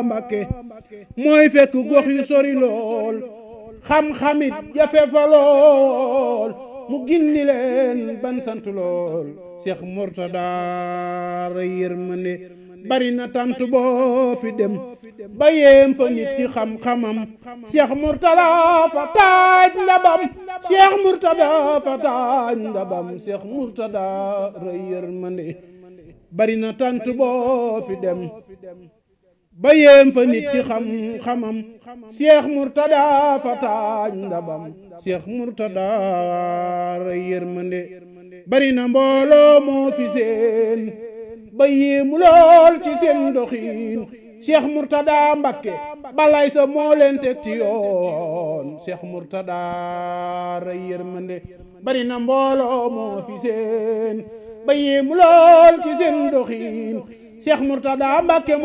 Mbàkke mooy fekk gox yu sori lool xam-xamit jafe fa lool mu gindi leen ban sant lool Cheikh Mourtada ra yërmande bari na tant boo fi dem ba yéem fa nit ci xam-xamam Cheikh Mourtada fa taaj ndabam Cheikh Mourtada fa taaj ndabam Cheikh Mourtada ra yërmande bari na tant boo fi dem ba yéem fa nit ci xam-xamam Cheikh Mourtada fa taaj ndabam Cheikh Mourtada ra yërmande bari na mbooloo moo fi seen ba yéemu lool ci seen doxiin Cheikh Mourtada Mbakke balay sa moo leen teg ci yoon Cheikh Mourtada ra yërmande bari na mbooloo moo fi seen ba yéemu lool ci seen doxiin Cheikh Mourtada Mbakke